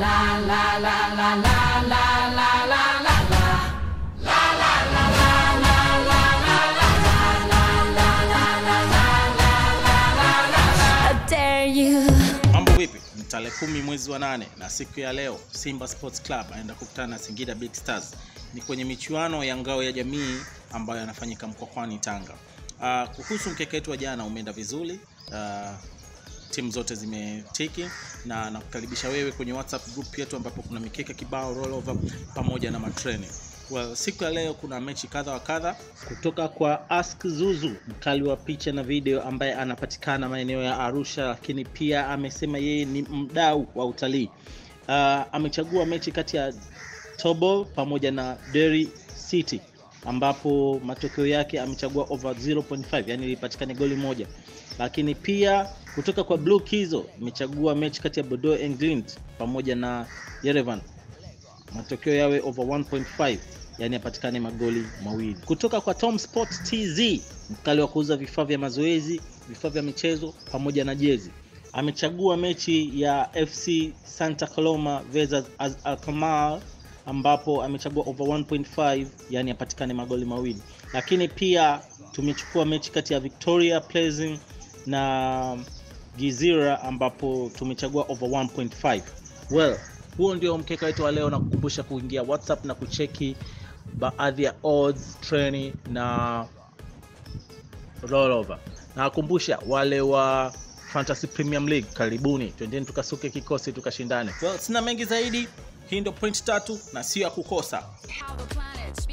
I dare you. Mambo vipi? Ni tarehe kumi mwezi wa nane na siku ya leo Simba Sports Club anaenda kukutana na Singida Big Stars. Ni kwenye michuano ya ngao ya jamii ambayo yanafanyika Mkokwani Tanga. Uh, kuhusu mkeka wetu wa jana umeenda vizuri. Uh, timu zote zimetiki na nakukaribisha wewe kwenye WhatsApp group yetu ambapo kuna mikeka kibao rollover pamoja na matreni. Well, siku ya leo kuna mechi kadha wa kadha kutoka kwa Ask Zuzu, mkali wa picha na video ambaye anapatikana maeneo ya Arusha, lakini pia amesema yeye ni mdau wa utalii. Uh, amechagua mechi kati ya Tobol pamoja na Derry City ambapo matokeo yake amechagua over 0.5 yani ilipatikane goli moja lakini pia kutoka kwa Blue Kizo imechagua mechi kati ya Bordeaux England pamoja na Yerevan matokeo yawe over 1.5 yani yapatikane magoli mawili kutoka kwa Tom Sport TZ mkali wa kuuza vifaa vya mazoezi vifaa vya michezo pamoja na jezi amechagua mechi ya FC Santa Coloma versus Az- Alkmaar ambapo amechagua over 1.5 yani apatikane magoli mawili lakini pia tumechukua mechi kati ya Victoria Pleasant na Gizira ambapo tumechagua over 1.5 well huo ndio mkeka wetu wa leo na kukumbusha kuingia whatsapp na kucheki baadhi ya odds treni na rollover nawakumbusha wale wa fantasy premium league karibuni twendeni tukasuke kikosi tukashindane well, sina mengi zaidi hii ndio point tatu na sio ya kukosa How the planet spins.